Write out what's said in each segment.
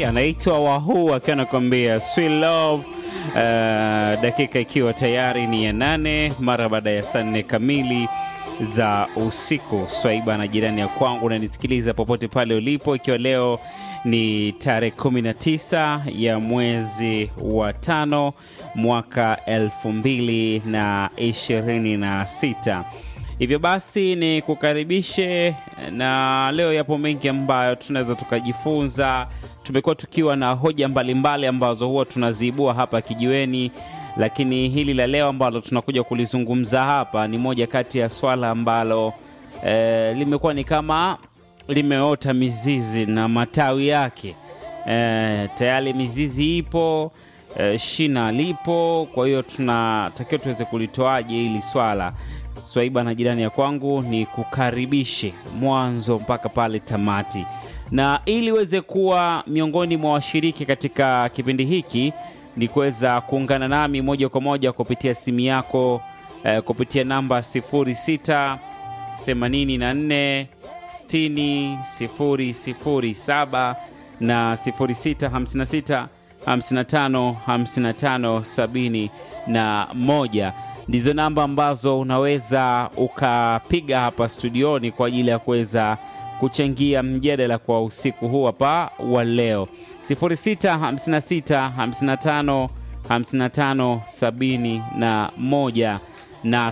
anaitwa Wahuu akiwa anakuambia sweet love. Uh, dakika ikiwa tayari ni ya nane mara baada ya saa nne kamili za usiku. Swaiba na jirani ya kwangu unanisikiliza popote pale ulipo, ikiwa leo ni tarehe 19 ya mwezi wa tano mwaka elfu mbili na ishirini na sita. Hivyo basi ni kukaribishe, na leo yapo mengi ambayo tunaweza tukajifunza. Tumekuwa tukiwa na hoja mbalimbali mbali ambazo huwa tunaziibua hapa kijiweni, lakini hili la leo ambalo tunakuja kulizungumza hapa ni moja kati ya swala ambalo eh, limekuwa ni kama limeota mizizi na matawi yake eh, tayari mizizi ipo eh, shina lipo. Kwa hiyo tunatakiwa tuweze kulitoaje hili swala. Swaiba na jirani ya kwangu ni kukaribishe mwanzo mpaka pale tamati, na ili uweze kuwa miongoni mwa washiriki katika kipindi hiki ni kuweza kuungana nami moja kwa moja kupitia simu yako eh, kupitia namba 06 84 60 007 na 06 56 55 55 sabini na moja ndizo namba ambazo unaweza ukapiga hapa studioni kwa ajili ya kuweza kuchangia mjadala kwa usiku huu hapa wa leo 0656 55 55 sabini na moja na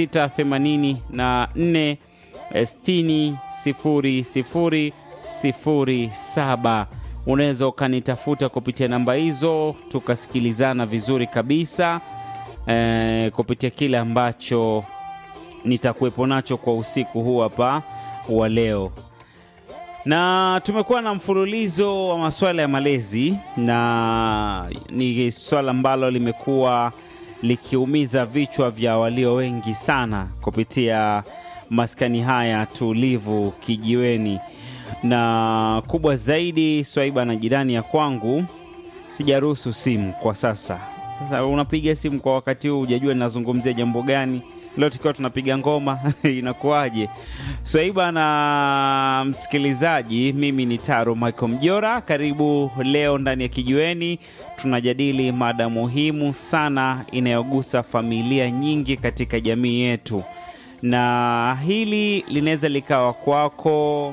0684 60 00 07 unaweza ukanitafuta kupitia namba hizo tukasikilizana vizuri kabisa eh, kupitia kile ambacho nitakuwepo nacho kwa usiku huu hapa wa leo na tumekuwa na mfululizo wa masuala ya malezi na ni swala ambalo limekuwa likiumiza vichwa vya walio wengi sana kupitia maskani haya tulivu kijiweni na kubwa zaidi swaiba na jirani ya kwangu sijaruhusu simu kwa sasa sasa unapiga simu kwa wakati huu hujajua ninazungumzia jambo gani leo tukiwa tunapiga ngoma inakuwaje swaiba na msikilizaji mimi ni taro michael mjora karibu leo ndani ya kijiweni tunajadili mada muhimu sana inayogusa familia nyingi katika jamii yetu na hili linaweza likawa kwako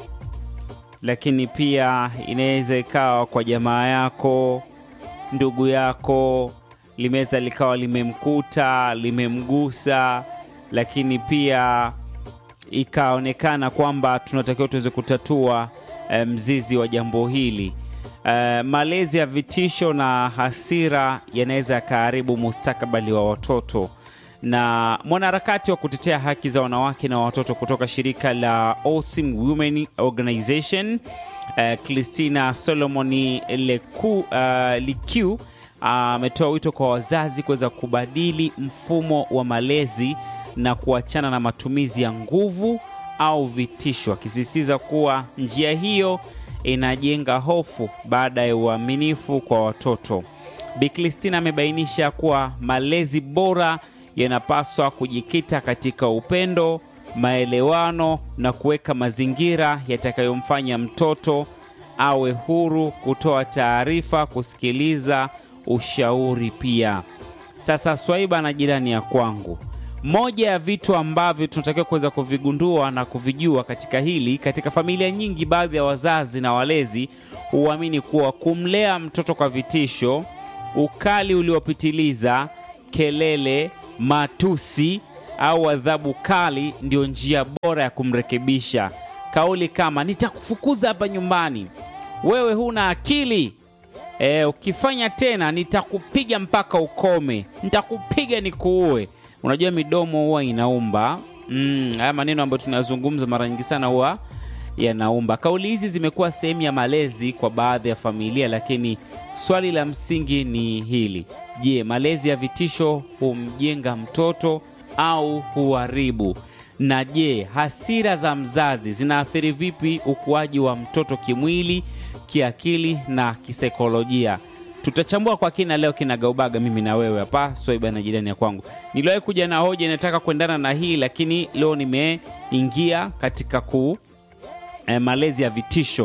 lakini pia inaweza ikawa kwa jamaa yako ndugu yako limeweza likawa limemkuta limemgusa lakini pia ikaonekana kwamba tunatakiwa tuweze kutatua e, mzizi wa jambo hili e, malezi ya vitisho na hasira yanaweza yakaharibu mustakabali wa watoto na mwanaharakati wa kutetea haki za wanawake na watoto kutoka shirika la Awesome Women Organization uh, Christina Solomoni Leku, uh, Likiu ametoa uh, wito kwa wazazi kuweza kubadili mfumo wa malezi na kuachana na matumizi ya nguvu au vitisho, akisisitiza kuwa njia hiyo inajenga hofu baada ya uaminifu kwa watoto. Bi Christina amebainisha kuwa malezi bora yanapaswa kujikita katika upendo, maelewano na kuweka mazingira yatakayomfanya mtoto awe huru kutoa taarifa, kusikiliza ushauri pia. Sasa Swaiba na jirani ya kwangu, moja ya vitu ambavyo tunatakiwa kuweza kuvigundua na kuvijua katika hili, katika familia nyingi, baadhi ya wazazi na walezi huamini kuwa kumlea mtoto kwa vitisho, ukali uliopitiliza, kelele matusi au adhabu kali ndio njia bora ya kumrekebisha. Kauli kama nitakufukuza hapa nyumbani, wewe huna akili e, ukifanya tena nitakupiga mpaka ukome, nitakupiga nikuue. Unajua midomo huwa inaumba. Mm, haya maneno ambayo tunayazungumza mara nyingi sana huwa yanaumba. Kauli hizi zimekuwa sehemu ya malezi kwa baadhi ya familia, lakini swali la msingi ni hili: je, malezi ya vitisho humjenga mtoto au huharibu? Na je, hasira za mzazi zinaathiri vipi ukuaji wa mtoto kimwili, kiakili na kisaikolojia? Tutachambua kwa kina leo kinagaubaga, mimi na wewe hapa Swaiba na jirani ya kwangu. Niliwahi kuja na hoja inataka kuendana na hii, lakini leo nimeingia katika ku eh, malezi ya vitisho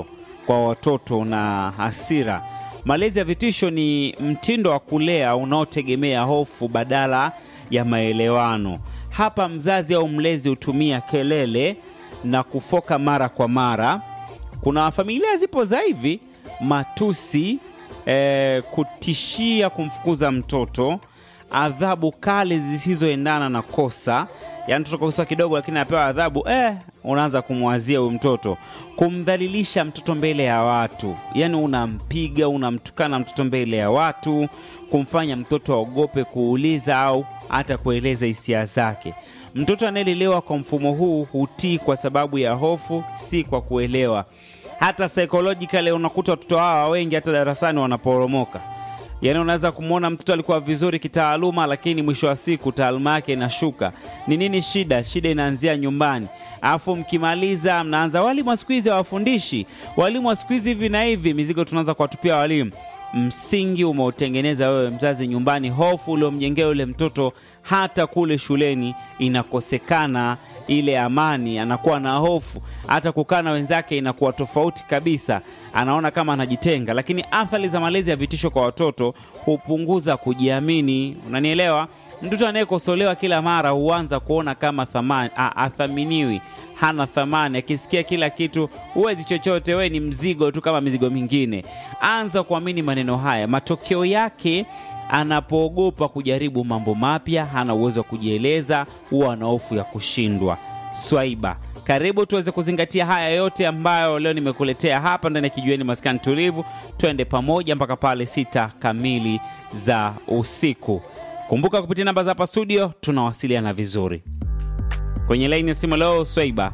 kwa watoto na hasira. Malezi ya vitisho ni mtindo wa kulea unaotegemea hofu badala ya maelewano. Hapa mzazi au mlezi hutumia kelele na kufoka mara kwa mara. Kuna familia zipo za hivi matusi, eh, kutishia kumfukuza mtoto, adhabu kali zisizoendana na kosa. Yaani mtoto kosa kidogo, lakini anapewa adhabu eh, unaanza kumwazia huyu mtoto, kumdhalilisha mtoto mbele ya watu, yaani unampiga, unamtukana mtoto mbele ya watu, kumfanya mtoto aogope kuuliza au hata kueleza hisia zake. Mtoto anayelelewa kwa mfumo huu hutii kwa sababu ya hofu, si kwa kuelewa. Hata psychologically unakuta watoto hawa wengi hata darasani wanaporomoka. Yaani unaweza kumwona mtoto alikuwa vizuri kitaaluma, lakini mwisho wa siku taaluma yake inashuka. Ni nini shida? Shida inaanzia nyumbani, alafu mkimaliza mnaanza walimu wa siku hizi hawafundishi, walimu wa siku hizi hivi na hivi, mizigo tunaanza kuwatupia walimu. Msingi umeutengeneza wewe mzazi nyumbani, hofu uliomjengea yule mtoto, hata kule shuleni inakosekana ile amani, anakuwa na hofu, hata kukaa na wenzake inakuwa tofauti kabisa, anaona kama anajitenga. Lakini athari za malezi ya vitisho kwa watoto hupunguza kujiamini, unanielewa? Mtoto anayekosolewa kila mara huanza kuona kama thamani, a, athaminiwi, hana thamani. Akisikia kila kitu, huwezi chochote, wewe ni mzigo tu kama mizigo mingine. Anza kuamini maneno haya. Matokeo yake anapoogopa kujaribu mambo mapya, hana uwezo wa kujieleza, huwa ana hofu ya kushindwa. Swaiba, karibu tuweze kuzingatia haya yote ambayo leo nimekuletea hapa ndani ya Kijiweni Maskani Tulivu. Twende pamoja mpaka pale sita kamili za usiku. Kumbuka kupitia namba za hapa studio tunawasiliana vizuri. Kwenye laini ya simu leo, Swaiba.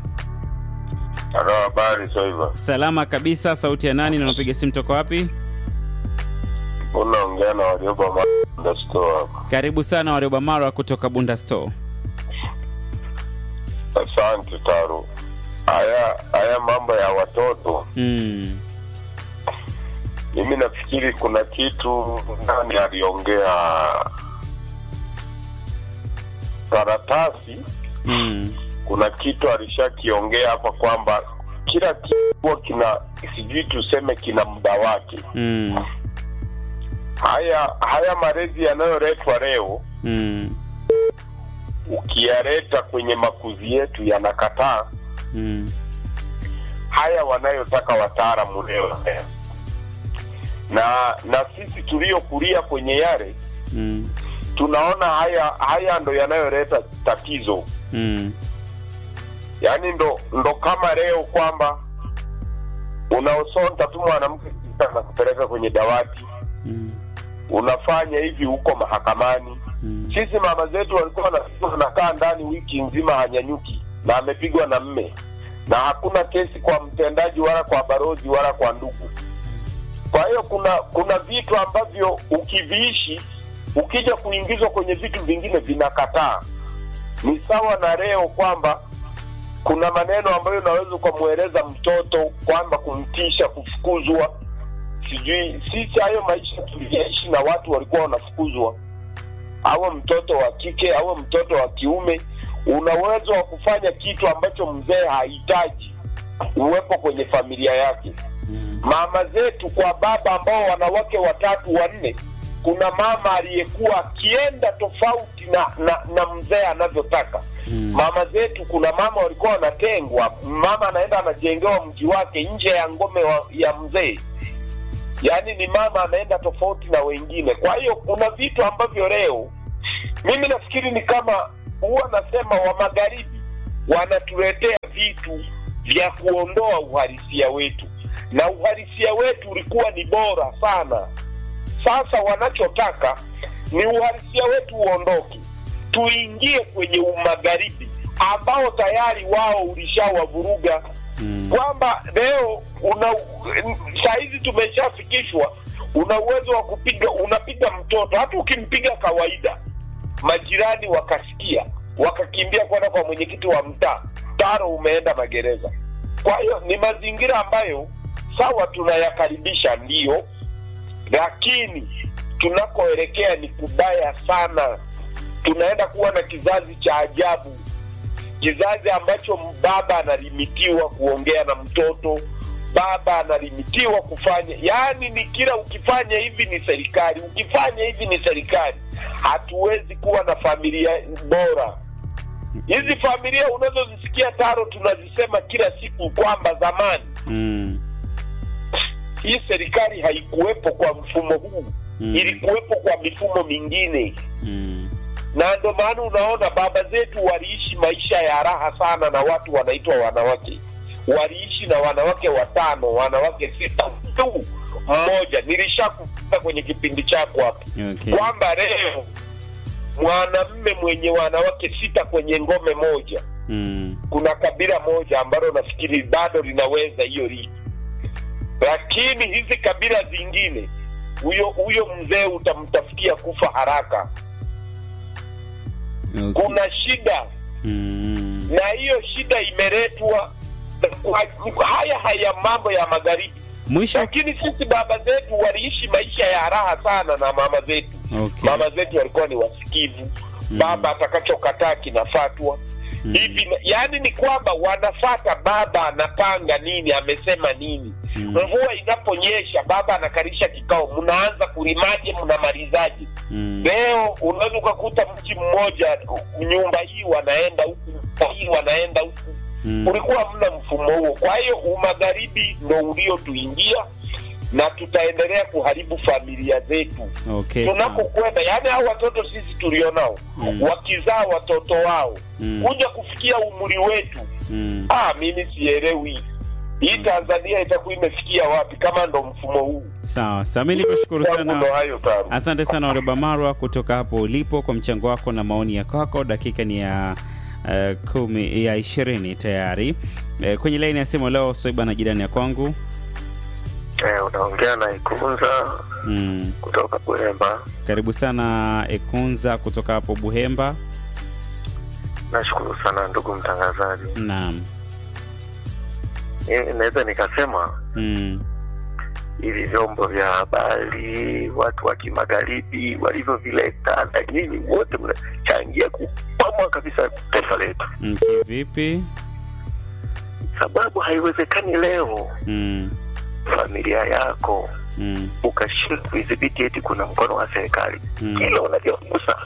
Halo, habari Swaiba? Salama kabisa. Sauti ya nani na unapiga simu toka wapi? Unaongea na Warioba Manda Store hapa. Karibu sana Warioba Marwa kutoka Bunda Store. Asante Taro. Haya haya mambo ya watoto, Mm. mimi nafikiri kuna kitu nani aliongea karatasi, Mm. kuna kitu alishakiongea hapa kwamba kila kitu huwa kina sijui tuseme kina muda wake. Mm. Haya haya malezi yanayoletwa leo Mm. ukiyaleta kwenye makuzi yetu yanakataa Mm. haya wanayotaka wataalamu leo na na sisi tuliokulia kwenye yale Mm. tunaona haya haya ndo yanayoleta tatizo Mm. yaani ndo ndo kama leo kwamba unaosonta tu mwanamke na kupeleka kwenye dawati Mm. unafanya hivi huko mahakamani Mm. sisi mama zetu walikuwa wanapigwa wanakaa ndani wiki nzima hanyanyuki na amepigwa na mme na hakuna kesi kwa mtendaji wala kwa barozi wala kwa ndugu kwa hiyo kuna kuna vitu ambavyo ukiviishi ukija kuingizwa kwenye vitu vingine vinakataa ni sawa na leo kwamba kuna maneno ambayo unaweza ukamweleza mtoto kwamba kumtisha kufukuzwa sijui sisi hayo maisha tuliyaishi na watu walikuwa wanafukuzwa awe mtoto wa kike awe mtoto wa kiume una uwezo wa kufanya kitu ambacho mzee hahitaji uwepo kwenye familia yake Mm. mama zetu kwa baba ambao wanawake watatu wanne kuna mama aliyekuwa akienda tofauti na na, na mzee anavyotaka Mm. mama zetu kuna mama walikuwa wanatengwa mama anaenda anajengewa mji wake nje ya ngome wa, ya mzee yaani ni mama anaenda tofauti na wengine kwa hiyo kuna vitu ambavyo leo mimi nafikiri ni kama huwa nasema wa magharibi wanatuletea vitu vya kuondoa uhalisia wetu na uhalisia wetu ulikuwa ni bora sana sasa wanachotaka ni uhalisia wetu uondoke tuingie kwenye umagharibi ambao tayari wao ulishawavuruga Mm. kwamba leo una sahizi tumeshafikishwa una uwezo wa kupiga unapiga mtoto hata ukimpiga kawaida majirani wakasikia wakakimbia kwenda kwa mwenyekiti wa mtaa taro umeenda magereza kwa hiyo ni mazingira ambayo sawa tunayakaribisha ndiyo lakini tunakoelekea ni kubaya sana tunaenda kuwa na kizazi cha ajabu kizazi ambacho baba analimitiwa kuongea na mtoto baba analimitiwa kufanya yaani ni kila ukifanya hivi ni serikali ukifanya hivi ni serikali hatuwezi kuwa na familia bora hizi familia unazozisikia taro tunazisema kila siku kwamba zamani mm, hii serikali haikuwepo kwa mfumo huu Mm. ilikuwepo kwa mifumo mingine mm, na ndo maana unaona baba zetu waliishi maisha ya raha sana na watu wanaitwa wanawake waliishi na wanawake watano wanawake sita tu mmoja nilishakuta kwenye kipindi chako hapo okay. kwamba leo mwanamme mwenye wanawake sita kwenye ngome moja mm, kuna kabila moja ambalo nafikiri bado linaweza hiyo ligi lakini hizi kabila zingine huyo huyo mzee utamtafutia kufa haraka okay. kuna shida mm, na hiyo shida imeletwa na kwa haya haya mambo ya magharibi mwisho lakini sisi baba zetu waliishi maisha ya raha sana na mama zetu okay. mama zetu walikuwa ni wasikivu Mm. baba atakachokataa kinafatwa Mm. hivi na- yaani ni kwamba wanafata baba anapanga nini amesema nini Mm. mvua inaponyesha baba anakarisha kikao mnaanza kulimaje mnamalizaje mm, leo unaweza ukakuta mji mmoja nyumba hii wanaenda huku nyumba hii wanaenda huku mm, ulikuwa mna mfumo huo kwa hiyo umagharibi ndo uliotuingia na tutaendelea kuharibu familia zetu okay, sawa. tunapokwenda yaani hao watoto sisi tulionao Mm. wakizaa watoto wao Mm. kuja kufikia umri wetu mm. ah, mimi sielewi hii tanzania itakuwa imefikia wapi kama ndo mfumo huu sawa sawa mi nikushukuru Kwangu sana ndo hayo taru asante sana Warioba Marwa kutoka hapo ulipo kwa mchango wako na maoni ya kwako dakika ni ya uh, kumi ya ishirini tayari uh, kwenye laini ya simu leo soiba na jirani ya kwangu Eh, unaongea na Ikunza mm. kutoka Buhemba. karibu sana ekunza kutoka hapo buhemba Nashukuru sana ndugu mtangazaji. naam Eh, Naweza nikasema mm. hivi vyombo vya habari, watu wa kimagharibi walivyovileta, na nyinyi wote mnachangia kupamwa kabisa taifa letu, Mm, kivipi sababu haiwezekani leo mm. familia yako Mm. ukashindwa kuidhibiti eti kuna mkono wa serikali Mm. kila unavyogusa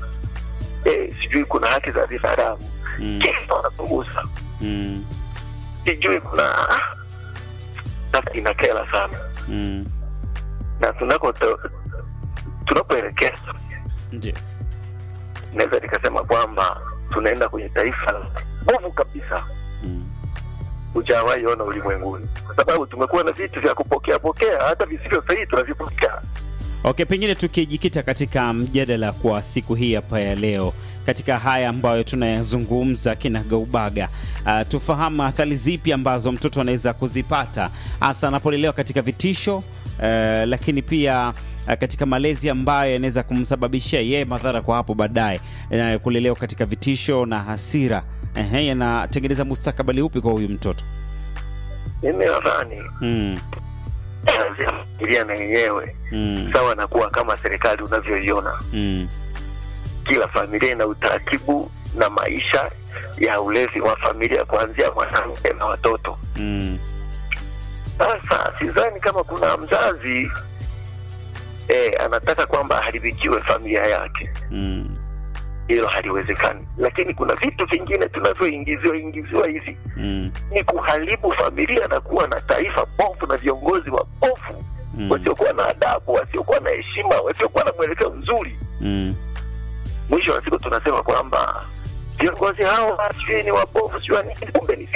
eh, sijui kuna haki za binadamu Mm. kila unavyogusa Mm. sijui kuna ah, sasa inakera sana Mm. na tunako tunapoelekea ndio naweza nikasema kwamba tunaenda kwenye taifa la nguvu kabisa mm. hujawahi ona ulimwenguni kwa sababu tumekuwa na vitu vya kupokea pokea hata visivyo sahihi tunavipokea Okay, pengine tukijikita katika mjadala kwa siku hii hapa ya leo, katika haya ambayo tunayazungumza kinagaubaga, uh, tufahamu athari zipi ambazo mtoto anaweza kuzipata hasa anapolelewa katika vitisho uh, lakini pia uh, katika malezi ambayo yanaweza kumsababishia yeye madhara kwa hapo baadaye, uh, kulelewa katika vitisho na hasira uh, yanatengeneza mustakabali upi kwa huyu mtoto? mimi nadhani mm, kazi ya familia na yenyewe mm, sawa na kuwa kama serikali unavyoiona mm, kila familia ina utaratibu na maisha ya ulezi wa familia kuanzia mwanamke na watoto mm, sasa sidhani kama kuna mzazi eh, anataka kwamba aharibikiwe familia yake mm, hilo haliwezekani lakini kuna vitu vingine tunavyoingiziwa ingiziwa hivi mm, ni kuharibu familia na kuwa na taifa bovu na viongozi wabovu mm, wasiokuwa na adabu wasiokuwa na heshima wasiokuwa na mwelekeo mzuri mm. mwisho wa siku tunasema kwamba viongozi hao sijui ni wabovu sijui wa nini kumbe ni